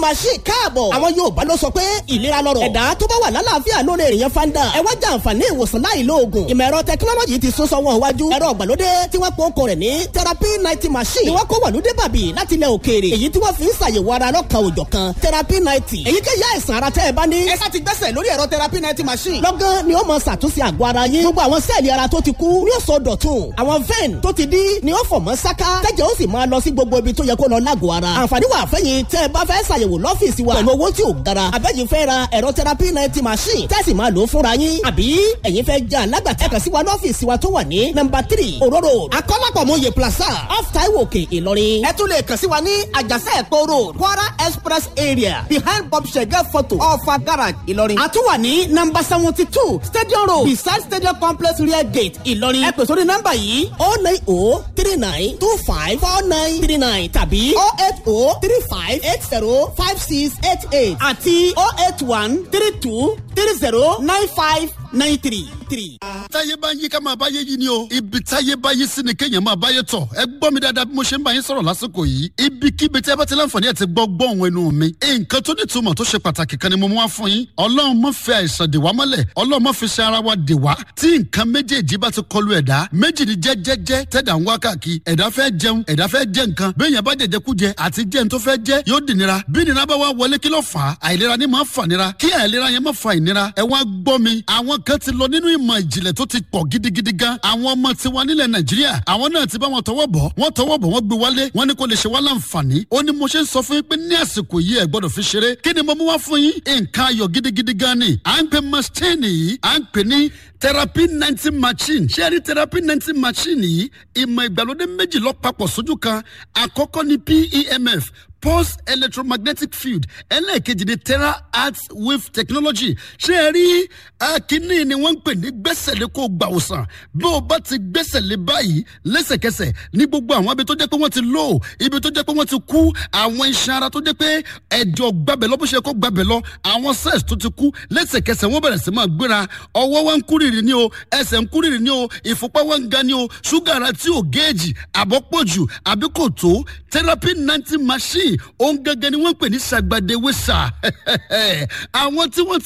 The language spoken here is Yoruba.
machine káàbọ̀. àwọn Yorùbá ló sọ pé ìlera lọ́rọ̀. ẹ̀dá tó bá wà lálàáfíà lóore èèyàn fanda. ẹ wá jẹ àǹfààní ìwòsàn láì lo oògùn. ìmọ̀ ẹ̀rọ tẹkinọ́lọ́jì ti sún sọ́wọ́n iwájú. ẹ̀rọ ìgbàlódé tí wọ́n pọ̀ kọ rẹ̀ ní therapy ninety machine. ni wọ́n kó wàlúdé bàbí láti ilẹ̀ òkèèrè. èyí tí wọ́n fi ń ṣàyẹ̀wò ara lọ́kàn òjọ̀ kan therapy ninety. èyíkéyìí àìsàn ara tẹ́ ẹ bá ní. ẹ sá ti gbẹ́sẹ̀ lórí ẹ̀rọ therapy ninety machine. lọ́gán ni ó mọ ṣàtúnṣe àgọ́ ara yín. gbogbo àwọn sẹ́ẹ̀lì ara tó ti kú ni ó sọ dọ̀tun. àwọn vein tó ti dí ni ó fọ̀ mọ́ sáká. tẹ́jẹ̀ ó sì máa lọ sí gbogbo ibi tó yẹ kó lọ lágọ̀ọ́ ara. àǹfààní wà fẹ́yìn tẹ́ ẹ bá fẹ́ ṣàyẹ̀wò lọ́fíìsì wa. pẹ̀lú owó tí ò gara. àbẹ́yìn fẹ́ ra ẹ̀rọ therapy ninety machine. tẹ́sí máa lò ó fúnra yín. àbí ẹ̀yin fẹ́ jẹ́ alágbàtà kàn sí wa lọ́fíìsì wa tó wà ní nọ́mbà three òróró akọ́lápọ̀mọye plaza off taiwo òkè ìlọrin. ẹ tún lè kàn sí wa ní àjàsẹ́ ẹ̀kọ́ road kwara express area behind bob shege photo ọ̀fà garage ìlọrin. a tún wà ní nọ́mbà seventy two stadium road beside stadium complex rear gate ìlọrin. ẹ pè sórí nọ́mbà yìí oh nine oh three nine two five four nine three nine tàbí oh eight oh three five eight zero five six eight eight àti oh eight one three two three zero nine five nine three three. táyé bá ń yí ká máa báyé yí ni o ibi táyé bá yí sí ni kéèyàn máa báyé tọ̀ ẹ gbọ́ mi dáadáa bí mo ṣe ń bá yín sọ̀rọ̀ lásìkò yìí ibikíbi tí ẹ bá ti láǹfààní ẹ ti gbọ́ gbọ́ òun ẹnu mi nǹkan tó ní ìtumọ̀ tó ṣe pàtàkì kan ni mo mú wá fún yín ọlọ́run má fi àìsàn dè wá mọ́lẹ̀ ọlọ́run má fi ṣe ara wa dè wá tí nǹkan méjèèjì bá ti kọlu ẹ̀dá méjì ni jẹ́jẹ́jẹ́ tẹ̀dá ń wá káàkiri ẹ̀dá fẹ́ jẹun ẹ̀dá fẹ́ jẹ nǹkan béèyàn bá jẹjẹ kú jẹ àti jẹun tó fẹ́ jẹ yóò dì nira bí nira bá wá wọlé kí ló fà á àìlera ni máa fà nira kí àìlera yẹn má fa ìnira ẹ wá gbọ́ mi àwọn kan ti lọ nínú ìmọ̀ ìjìnlẹ̀ tó ti pọ̀ gidigidi gan àwọn ọmọ tiwa nílẹ̀ nàìjíríà àwọn náà ti bá wọn tọwọ́ bọ̀ wọ́n tọwọ́ bọ̀ wọ́n gbé wálé wọ́n ní kó lè ṣe wá láǹfààní ó ní mo ṣe ń sọ fún yín pé ní àsìkò yìí ẹ gbọ́dọ̀ fi ṣeré kí ni mo mú wá fún yín nǹkan ayọ̀ gidigidi gan ni à ń pè machine yìí à ń pè ní therapy ninety machine ṣé ẹ rí therapy ninety machine yìí ìmọ̀ ìgbàlódé méjì lọ papọ̀ sójú kan àkọ́kọ́ ni PEMF pulse electromagnetic field ẹlẹ́ẹ̀kejì ni terra arts wave technology ṣé ẹ rí akínní ni wọ́n ń pè ní gbẹ́sẹ̀lé kó gbà òsàn bí o bá ti gbẹ́sẹ̀lé báyìí lẹ́sẹ̀kẹsẹ̀ ní gbogbo àwọn ibi tó jẹ́ pé wọ́n ti lò ibi tó jẹ́ pé wọ́n ti kú àwọn iṣan ara tó jẹ́ pé ẹ̀jọ̀ gbabẹ̀ lọ bó ṣe kó gbabẹ̀ lọ àwọn cells tó ti kú lẹ́sẹ̀kẹsẹ̀ wọ́n bẹ̀rẹ̀ sí máa gbéra ọwọ́ wọn ń kúrìrì ní o ẹsẹ̀ ń kúrìrì ní o ìfúnpá wọn ń ga ní o ṣúgà ara tí ò géèjì àbọ̀pọ̀jù àbí kò tó therapy ninety machine òun gẹ́gẹ́ ni wọ́n ń pè ní sàgbàdéwé sà àwọn tí wọ́n